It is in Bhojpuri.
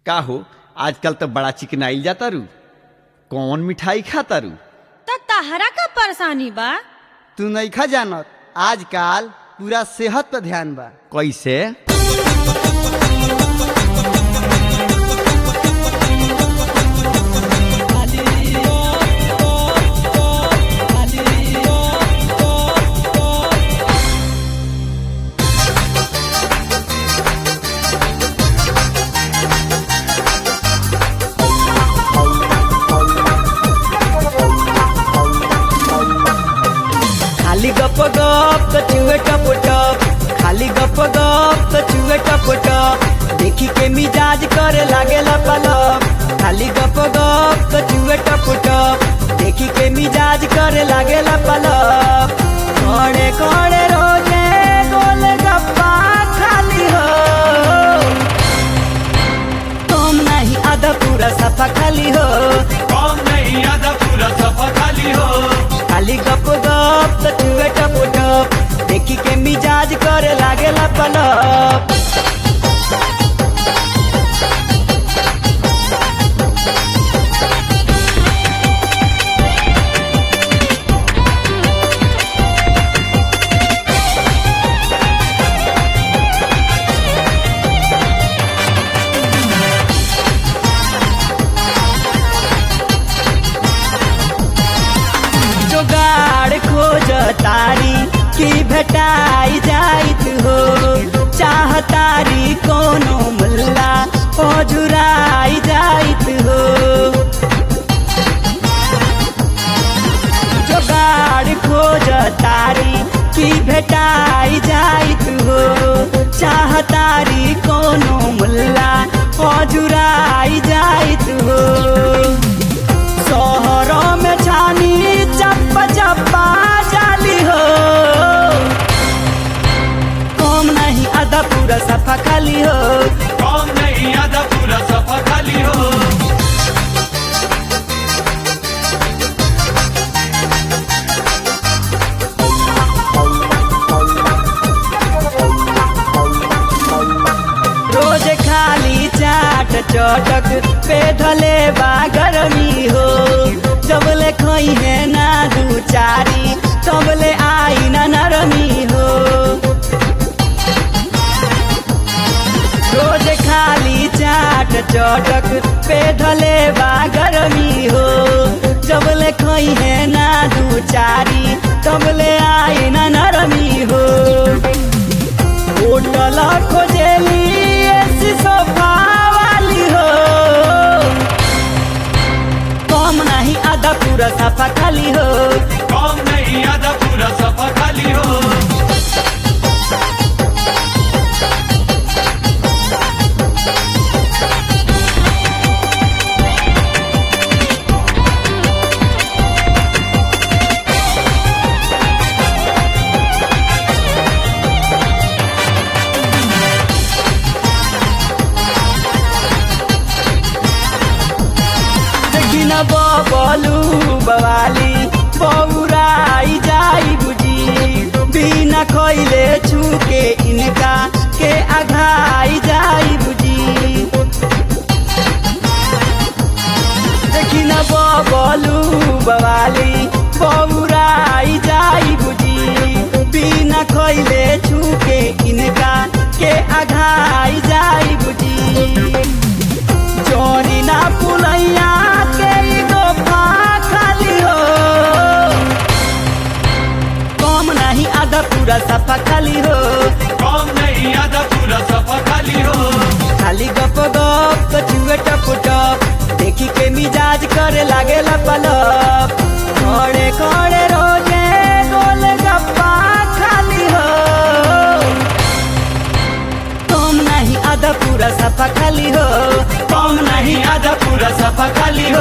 का हो आजकल तो बड़ा चिकनाइल जाता रू कौन मिठाई खाता रू त तहरा का परेशानी बा तू नइखा जानत आजकल पूरा सेहत पर ध्यान बा कैसे खाली गप गप तो चुए टप टप खाली गप गप तो चुए टप टप देखी के मिजाज करे लागे पलप खाली गप गप तो चुए टप टप देखी के मिजाज करे लागे पलप कोड़े कोड़े रोजे गोल गप्पा खाली हो तुम नहीं आधा पूरा सफा खाली हो कौन नहीं आधा पूरा सफा खाली हो खाली गप गप तो चुए टप टप देखी के मिजाज करे लागे पलप जोगाड़ खोज तारी की भेटाई जाइत हो चाहतारी कोनो मुल्ला पजुराई जाइत हो जोगाड़ खोज तारी की भेटाई जाइत हो चाहतारी कोनो मुल्ला पजुराई जाइत हो शहरों में छानी चप्पा चप्पा जाली हो कम नहीं आधा पूरा सफा खाली हो कौन नहीं आधा पूरा सफा खाली हो रोज खाली चाट चटक पे धले बा गरमी हो जबले खई है ना दू चारी तबले आई ना नरमी हो रोज खाली चाट चटक पे धले बा गरमी हो जबले खई है ना दू चारी तबले आई ना नरमी हो होटल खोजेली ऐसी सोफा वाली हो कम नहीं आधा पूरा सफा खाली हो कौन नहीं आधा पूरा सफा खाली हो देखिन बबलू बवाली बौराई जाई बुझी बिना खैले छुके इनका के आघाई जाई बुझी देखिन बबलू बवाली बौराई जाई बुझी बिना खैले छुके इनका के आघाई जाई बुझी चोरी ना पुलैया के ई गोफा खाली हो कम नहीं आधा पूरा सफा खाली हो कौन नहीं आधा पूरा सफा खाली हो खाली गप गप कछुए टप टप देखी के मिजाज करे लागे पलप खड़े खड़े रोजे गोल गप्पा खाली हो कम नहीं आधा पूरा सफा खाली हो कौन नहीं आधा पूरा सफा खाली